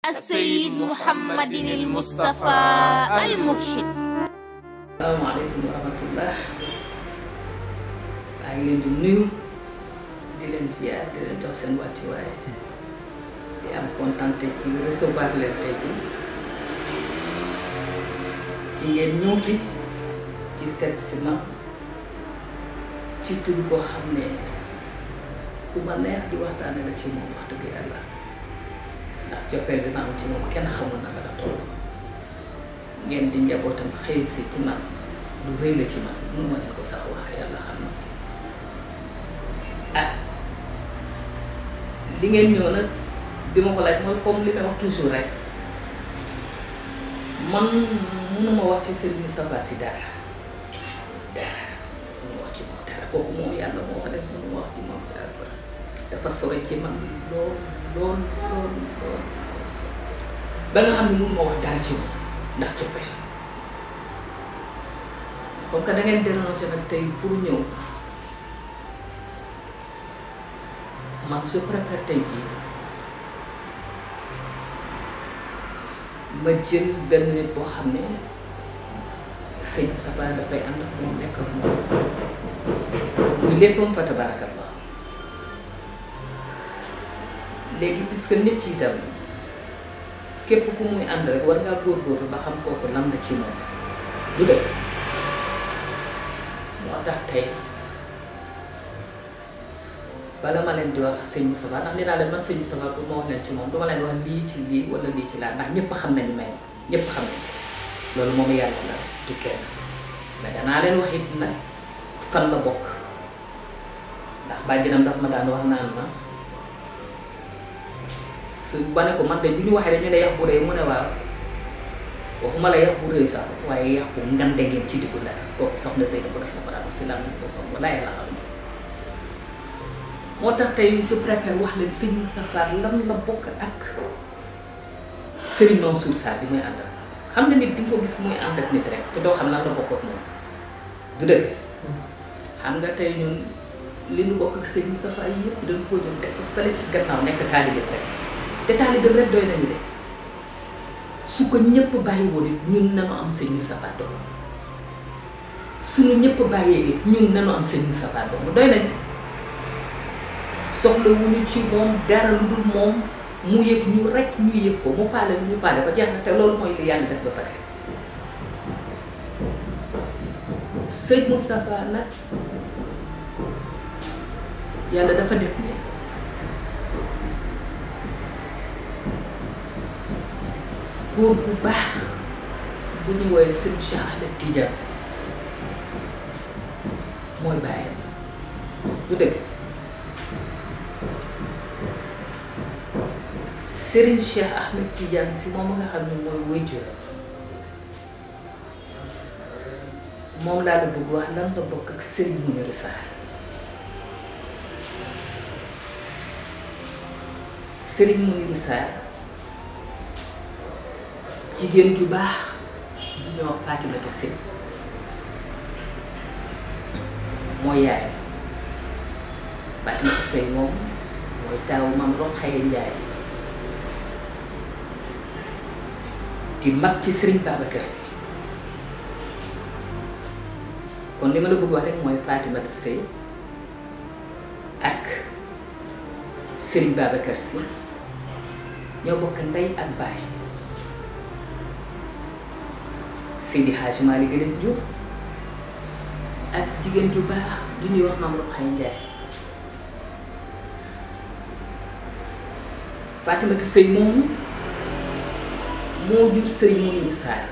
السيد محمد المصطفى المرشد salaamaaleykum wa rahmatullah maa ngi leen di nuyu di leen ziar di leen jox seen wàccuwaay di am kontante ci recevoir leen tey ji ci ngeen ñëw fi ci seet si ma ci tur koo xam ne ku ma neex di waxtaane la ci moom wax dëgg yàlla ndax cofeel bi ma am ci moom kenn xamul naka la toll ngeen di njabootam xëy si ci man lu rëy la ci man mun ma leen ko sax wax yàlla xam na ah li ngeen ñëw nag di ma ko laaj mooy comme li may wax toujours rek man mënuma wax ci Serigne Moustapha Sy dara dara mënuma wax ci moom dara kooku moom yàlla moo ko def mënuma wax ci moom dara dafa sore ci man lool lool lool lool ba nga xam ne mënuma wax dara ci moom ndax cofeel comme que da ngeen déranger nag tey pour ñëw man je préfère tey jii ma jël benn nit boo xam ne sëñ Safa dafay ànd ak moom nekk ak moom muy léppam fa tabarakallah léegi puisque nit ki itam képp ku muy ànd rek war ngaa góorgóorlu ba xam kooku lan la ci moom du dëgg moo tax tey bala ma leen di wax sëñ Moustapha ndax nee naa leen man sëñ Moustapha pour ma wax leen ci moom duma leen wax lii ci lii wala lii ci laa ndax ñëpp xam nañu may ñëpp xam nañu loolu moom yàlla la du kenn mais danaa leen wax it nag fan la bokk ndax bàjjenam daf ma daan wax naan ma su ba ne ko man de bu ñu waxee rek ñu ne yax bu rëy mu ne waaw waxuma la yax bu rëy sax waaye yax bu ngande ngeen ci diggu la kooku soxna Seydou ko def na ko daan wax ci làmmiñ boppam walaay la xam moo tax tey je préfère wax leen sëñ Moustapha lan la bokk ak Serigne Mansour Sarr bi muy ànd ak xam nga nit di nga ko gis muy ànd ak nit rek te doo xam lan la bokk ak moom du dëgg xam nga tey ñun li ñu bokk ak sëñ Moustapha yëpp dañ ko jëm teg ko fële ci gannaaw nekk taalibe rek te taalibe rek doy nañu de su ko ñëpp bàyyi woon it ñun nanu am sëñ Moustapha doom suñu ñëpp bàyyee it ñun nanu am sëñ Moustapha doom doy nañu soxla wuñu ci moom dara lu dul moom mu yëg ñu rek ñu yëg ko mu faale ñu faale ko jeex na te loolu mooy li yàlla def ba pare sëñ Moustapha nag yàlla dafa def ne góor bu baax bu ñu woowee sëñ Cheikh Ahmed Tidiane Sy mooy bàyyam du dëgg Serigne Cheikh Ahmed Tidiane Sy moom nga xam ne mooy waajur moom laa la bëgg wax lan la bokk ak Serigne Mounirou Sarr Serigne Mounirou Sarr jigéen ju baax ju ñoo wax Fatimata Sy mooy yaayam Fatimata Sy moom mooy taawu maam Rokhaya Njaay di mag ci Serigne Babacar Sy kon li ma la bëgg wax rek mooy Fatimata Sy ak Serigne Babacar Sy ñoo bokk ndey ak baay Seydi Hadji Malick leen jur ak jigéen ju baax du ñuy wax maam Rokhaya Njaay Fatimata Sy moomu moo jur Serigne Mounirou Sarr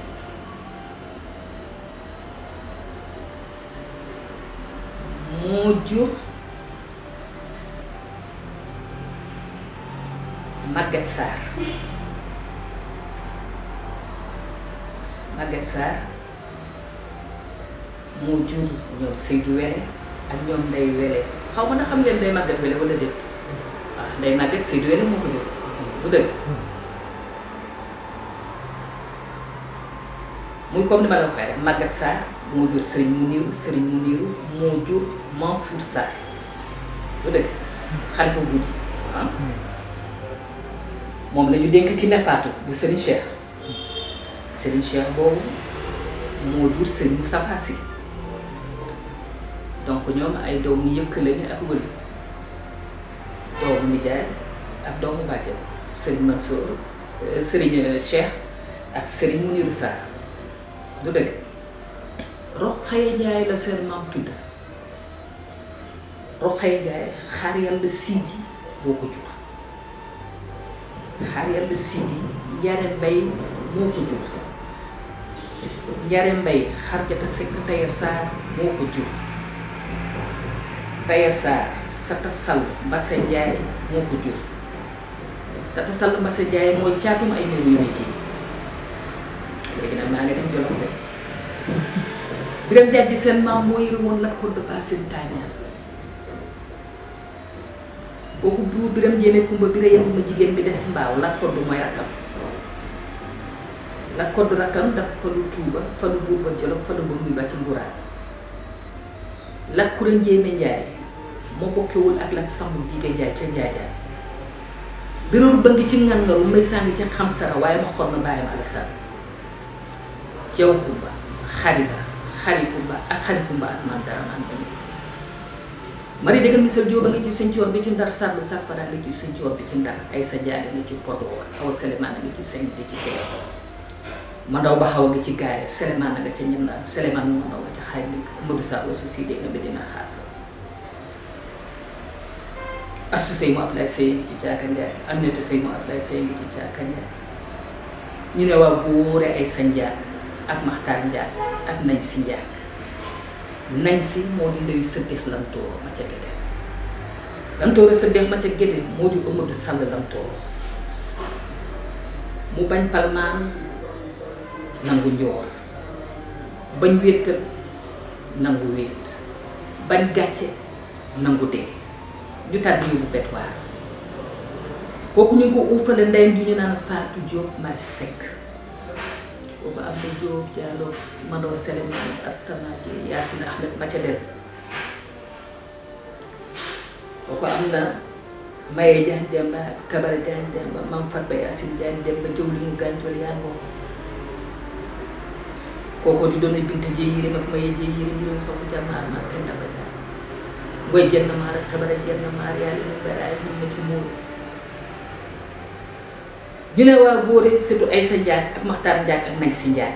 moo jur Maguette Sarr Maguette Sarr moo jur ñoom Seydou Wele ak ñoom Ndeye Wele xaw ma na xam ngeen Ndeye Maguette Wele wala déet waaw Ndeye Maguette Seydou Wele moo ko jur bu dëgg muy comme ni ma la waxee rek Maguette Sarr moo jur Serigne Mounirou Serigne Mounirou moo jur Mansour Sarr bu dëgg xalifa guddi ah moom la ñu dénk ki nefaatu bu Serigne Cheikh Serigne Cheikh boobu moo jur Serigne Moustapha Sy donc ñoom ay doomu yëkk lañu ak wëlu doomu nijaay ak doomu bàjjen Serigne Mansour Serigne Cheikh ak Serigne Mounirou Sarr du dëgg Rokhaya Ndiaye la seen maam tudd Rokhaya Ndiaye xaar yàlla Sidi boo ko jur xaar yàlla Sidi Njare Mbay moo ko jur Njare Mbay Xarjata Sekk Taya Sarr moo ko jur Taya Sarr Sata Sall Mbase Ndiaye moo ko jur Sata Sall Mbase Ndiaye mooy caatum ay néew yu ji léegi nag maa ngi dem Jolof de Biram Jàjji seen maam moo yëre woon Lat Koddu Baasin Taañaan kooku buur Biram Njéeme Kumba Bira yem ma jigéen bi des mbaaw Lat Koddu mooy rakkam Lat Koddu rakkam dafa falu Tuuba falu buur ba Jolof falu ba muy ba ci Nguraan Lat Kura Njéeme Njaay moo bokkewul ak Lat Samb Jigéen Njaay ca Njaajaan biroolu ba ngi ci ngangaru may sàngi ci xam sara waaye ma xor na bàyyam Alassane jaw kumba xariba xari kumba ak xari kumba ak man dara man bañu mari dégg misal jóoba nga ci sëncoor bi ci ndar sàll safara nga ci sëncoor bi ci ndar ay sa jaade nga ci Podor awa Selemaan nga ci sëñ di ci kee ma ndaw ba xaw nga ci gaare Selemaan nga ca ñëndaan Selemaan mu ma ndaw nga ca xay bi Modou Sa aussi si dégg nga bi dina xaas asu sëy mu Ablaye sëy ngi ci caaka njaay am neta sëy mu Ablaye sëy ngi ci caaka njaay ñu ne waa góore ay sa njaag ak maxtaar njaag ak nañ si njaag nañ si moo di ndeyu sëddeex lamtooro ma ca gédé lamtooro sëddeex ma ca gédé moo di Amadou Sall lamtooro mu bañ palmaan nangu njoor bañ wéetal nangu wéet bañ gàcce nangu dee ñu tàbbi yóbbu betwaar kooku ñu ngi ko uufale ndeyam ju ñu naan Fatou Diop Mari Seck boobu am na Diop Diallo Mado Seleman Assamadi Yacine Ahmed Macadel kooku am na Maye Diagne Demba Kabara Diagne Demba Mam Fatba Yacine Diagne Demba jëw li mu gàntool yaa ngoo kooku di doon Binta Dieye Yirim ak Maye Dieye Yirim Yirim Sow Jamaar ma kenn daba jaar ngoy jenn maar ak Kabara jenn maar yaa li mu beraay mun na ci muur ñu ne waa góore surtout ay sa njaag ak maxtaar njaag ak nañ si njaag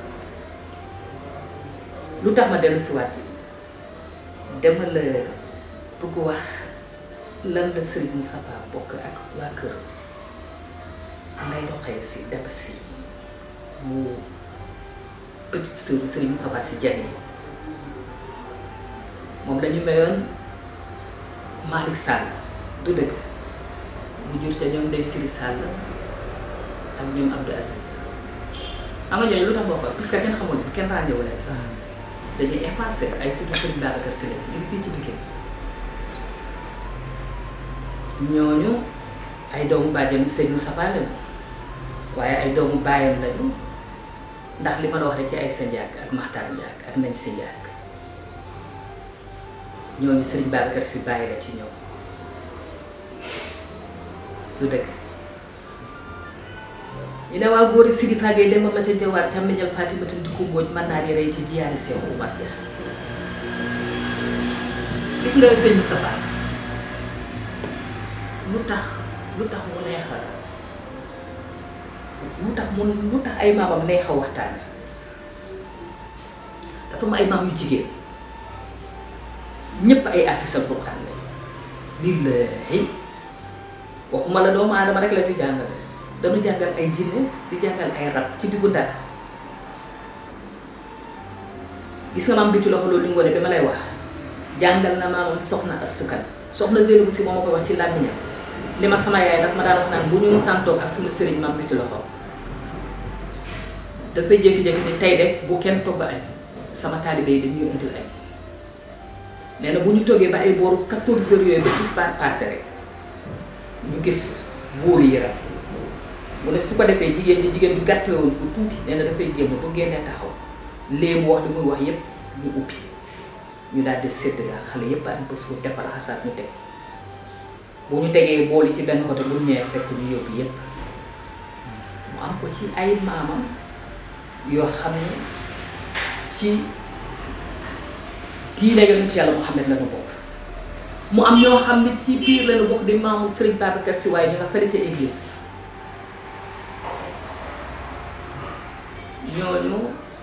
lu tax ma dellu si waat dama la bëgg wax lan la Serigne Moustapha bokk ak waa kër ngay roxee si daba si mu petite sœur Serigne Moustapha si jani moom lañu mayoon Malick Sall du dëgg mu jur ca ñoom day Siri Sall ak ñoom Abdou Aziz xam nga ñooñu lu tax boo ko puisque kenn xamul leen kenn ràññewu leen sax dañuy effacé ay surtout Serigne Babacar Sy ñu ngi fii ci Pikine ñooñu ay doomu bàjjen bu Serigne Moustapha lañu waaye ay doomu baayam lañu ndax li ma la wax rek ci ay sa njaag ak maxtaar njaag ak nañ si njaag ñooñu Serigne Babacar Sy bàyyi la ci ñoom du dëgg ñu ne waa góori Sidi Fagé dem ba ma ca jawaar càmmiñal Fatimata Ndikku Mbooj mën naa rey ci jiyaari Seex Umar ja gis nga sëñ Moustapha lu tax lu tax mu neex a lu tax mu lu tax ay maamam neex a waxtaane dafa am ay maam yu jigéen ñépp ay afisal Alxuraan lañu billaahi waxuma la doomu aadama rek la ñu jàngale dañu jàngal ay jinne di jàngal ay rab ci diggu Ndar gis nga maam bi ci loxo loolu li ngoone bi ma lay wax jàngal na maamam soxna astukan soxna Zeynabu si moo ma koy wax ci làmmiñam li ma sama yaay daf ma daan wax naan bu ñu musaan toog ak suñu sëriñ maam bi ci loxo dafay jékki-jékki ni tey de bu kenn togg añ sama taalibe yi dañuy indil añ nee na bu ñu toggee ba ay booru 14 heures yooyu ba tisbaar passé rek ñu gis buur yi rek mu ne su ko defee jigéen ji jigéen du gàtt la woon bu tuuti nee na dafay génn bu génnee taxaw léegi mu wax li muy wax yépp ñu ubbi ñu daal di sédd la xale yépp añ ba suur defar xasaat ñu teg bu ñu tegee bool yi ci benn côté bu ñu ñëwee fekk ñu yóbbu yépp mu am ko ci ay maamam yoo xam ne ci diine yonent yàlla Muhammad la ñu bokk mu am ñoo xam ne ci biir la ñu bokk di maamu Serigne Babacar Sy waaye ñu nga fële ca église ñooñu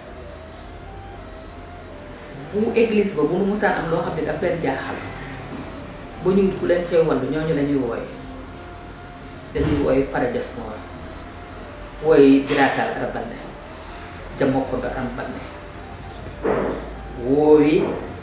bu église ba bu nu musaan am loo xam ne daf leen jaaxal ba ñu ku leen cay wallu ñooñu la ñuy wooye dañuy wooy farajas noor wooy biraatal arabanne jamokko do arabanne woowi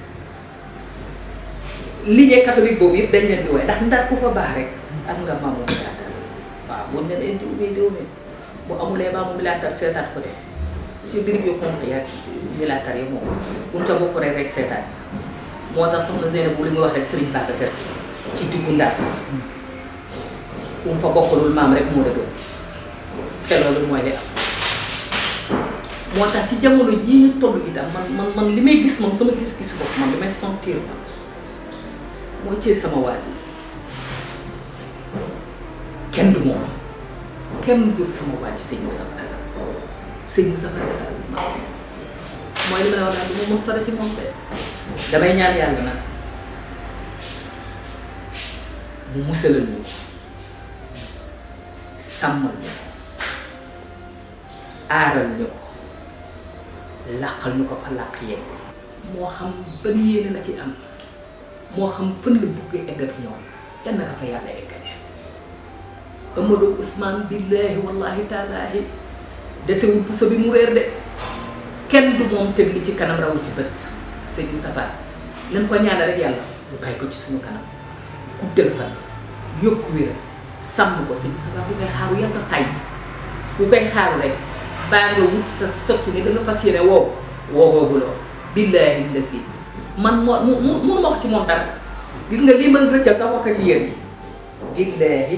lignée catholique boobu yëpp dañ leen di wooye ndax ndar ku fa baax rek am nga maamu biraatal waaw buñ leen indi umi diw mi bu amulee maamu biraatal seetaat ko de ci birig yu xonq yaag militaire yi moom buñ ca bokk rek rek seetaan moo tax soxna Zeynab bu li nga wax rek Serigne Babacar Sy ci diggu Ndar ku mu fa bokkalul maam rek moo dëgg te loolu mooy li am moo tax ci jamono jii ñu toll itam man man man li may gis man sama gis-gis bopp man li may sentir man mooy ci sama waaj kenn du moom kenn du sama waaj sëñ Moussa sëñ Moussa mooy li ma la wax daal du ma mën sore ci moom de damay ñaan yàlla nag mu musalal ñu sàmmal ñu aaral ñu ko làqal ñu ko fa làq yegg moo xam ban yéene la ci am moo xam fën la bëgg egg ak ñoom yan na ka fa yàlla eggale Amadou Ousmane billaahi wallahi taalaahi desewul puso bi mu réer de kenn du moom teg li ci kanam rawu ci bët sëñ Moustapha nañ ko ñaanal rek yàlla ñu bàyyi ko ci suñu kanam guddal fan yokku wér sàmm ko sëñ Moustapha bu koy xaaru yàlla tay bu koy xaaru rek baa nga wut sa sottu ni da nga fas yéene woow woowooguloo billaahi la si man moo mu mu mënu ma wax ci moom dara gis nga lii mën rëccal sax wax ko ci yéen billaahi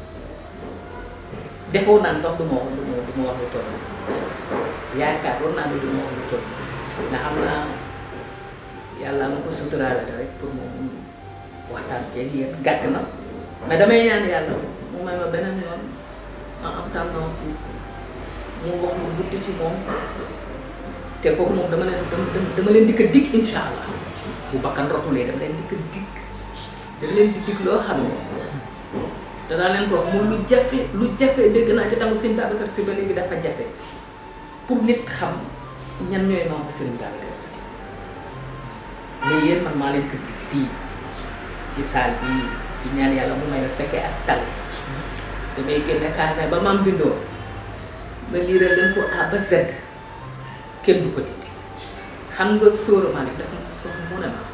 defoo naan sax du ma wax du ma du ma wax lu toll yaakaar war naa ne du ma wax lu toll ndax xam naa yàlla ma ko suturaale rek pour moom waxtaan ceeg yéen gàtt na mais damay ñaan yàlla mu may ma beneen yoon ma am tendance yi mu wax lu guddi ci moom te kooku moom dama leen dama leen di ko dig insha allah bu bakkan rotulee dama leen di ko dig dama leen di dig loo xam ne danaa leen ko wax mooy lu jafe lu jafe dégg naa ci tangu sëñ Babacar Sy ba léegi dafa jafe pour nit xam ñan ñooy maam sëñ Babacar Sy mais yéen man maa leen ko dig fii ci salle bi di ñaan yàlla mu may ma fekkee ak tal damay génne carnet ba maam bindoo ma liiral leen ko A ba Z kenn du ko dindi xam nga sóora Malick dafa ma soxla mu ne ma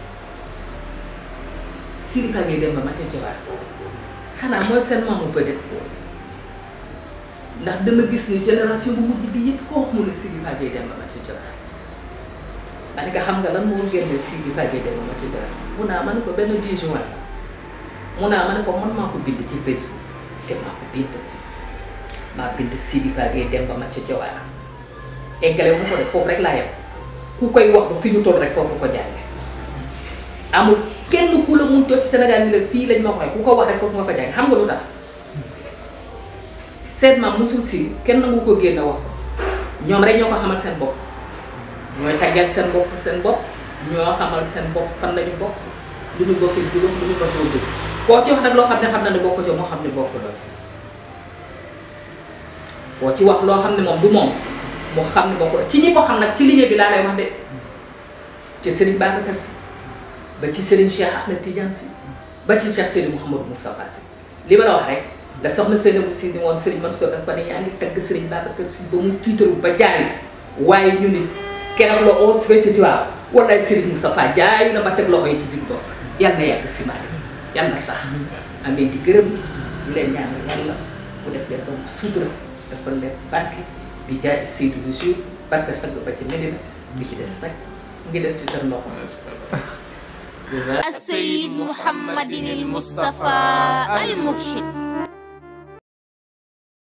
Siri Fa ngay dem ba ma ca jabar xanaa mooy seen maamu peut-être ndax dama gis ni génération bu mujj bi yëpp koo wax mu ne Siri Fa ngay dem ba ma ca jabar ma ne ko xam nga lan moo génne Siri Fa ngay dem ba ma ca jabar mun naa ma ne ko benn 10 juin mun naa ma ne ko man maa ko bind ci Facebook te maa ko bind maa bind Siri Fa ngay dem ba ma ca jabar eggale mu ko def foofu rek laa yem ku koy wax ba fi ñu toll rek foofu ko jànge amul kenn ku la mun toog ci Sénégal ni la fii lañ ma koy ku ko wax rek foofu nga ko jànge xam nga lu tax seet maam musul si kenn nangu ko génn wax ko ñoom rek ñoo ko xamal seen bopp ñooy taggal seen bopp seen bopp ñoo xamal seen bopp fan lañu bokk lu ñu bokk juróom lu ñu bokk jóg koo ci wax nag loo xam ne xam na ne bokk ci moo xam ne bokk loo ci koo ci wax loo xam ne moom du moom mu xam ne bokk ci ñi ko xam nag ci liggéey bi laa lay wax de ci Serigne Babacar Sy ba ci Serigne Cheikh Ahmed Tidiane Sy ba ci Cheikh Seydou Mouhamadou Moustapha Sy li ma la wax rek la soxna Seynabou Sy ni woon Serigne Mansour daf ko ne yaa ngi tagg Serigne Babacar Sy ba mu tiitaru ba jaay waaye ñu ni keroog la onze fête tu vois wallaay Serigne Moustapha jaayu na ba teg loxo yi ci biir bopp yal na yàgg si maanaam yal na sax am leen di gërëm di leen ñaanal yàlla bu def leen doon sutura dafa leen barke di jaay Seydou lu jour barke sag ba ci Medina bi ci des nag mu ngi des ci seen loxo. السيد محمد المصطفى المرشد